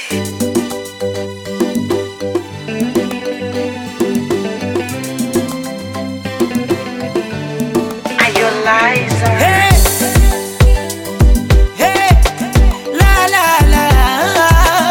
Hey, hey, la la la.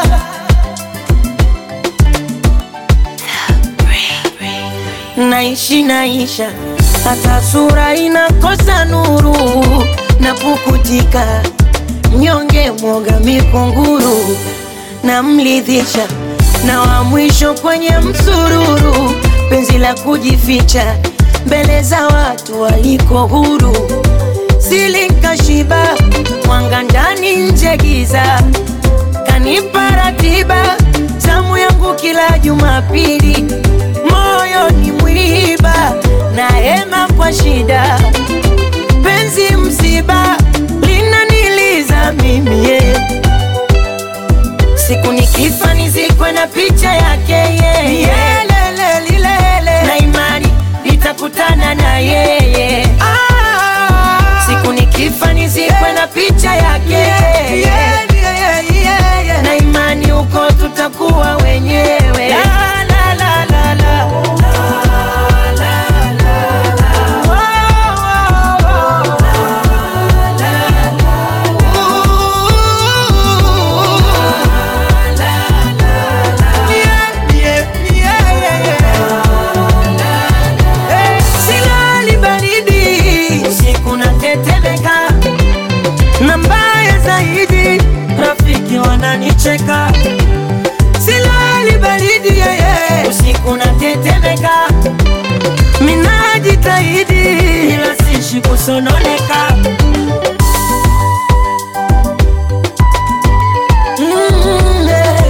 Naishi naisha, hata sura inakosa nuru, napukutika mnyonge, mwoga mikunguru, namlidhisha na wa mwisho kwenye msururu, penzi la kujificha mbele za watu waliko huru, silinkashiba mwanga ndani nje giza, kanipa ratiba zamu yangu kila Jumapili, moyo ni mwiba na hema kwa shida, penzi msiba linaniliza mimi yeah. Siku nikifa nizikwe na picha yake yeye yeah. Lele lilele na imani nitakutana na yeye ah. Siku nikifa nizikwe na picha yake yeye yeah. Na imani huko tutakuwa wenyewe la, la, la, la, la. Oh, oh, oh. Silali baridi usiku natetemeka, na mbaya zaidi rafiki wananicheka. Silali baridi yeye usiku natetemeka, minajitahidi ila sishi kusononeka. Mm, yeah.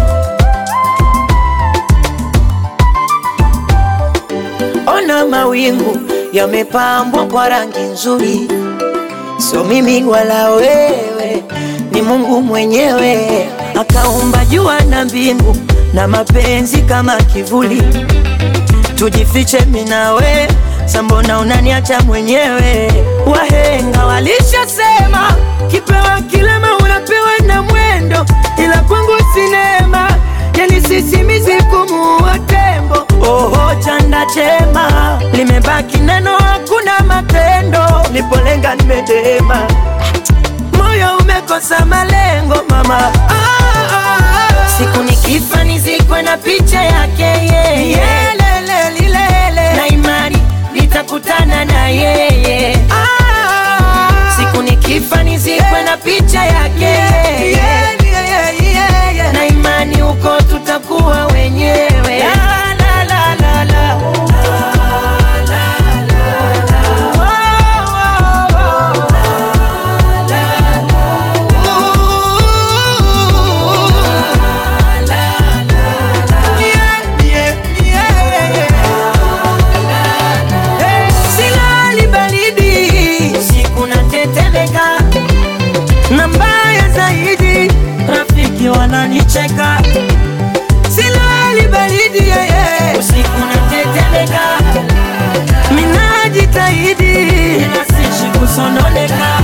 Ona mawingu yamepambwa kwa rangi nzuri, sio mimi wala wewe, ni Mungu mwenyewe akaumba jua na mbingu na mapenzi kama kivuli. Tujifiche mimi na we, sambona unaniacha mwenyewe? Wahenga walishasema kipewa kilema unapewa na mwendo, ila kwangu sinema yani sisimizi kumuua tembo. Oho, chanda chema limebaki neno, hakuna matendo. Nipolenga nimedema, moyo umekosa malengo mama. Ah, ah, ah. Siku nikifa nizikwe na picha yake yeye, lele lilele, na imani nitakutana na yeye. Ah, siku nikifa nizikwe na picha yake yeye, na imani huko tutakuwa wenyewe. La, la, la, la, la. Oh, oh, oh. Silali baridi usiku natetemeka, na mbaya zaidi rafiki wananicheka. Silali baridi yeye usiku natetemeka, minajitahidi ila sishi kusononeka.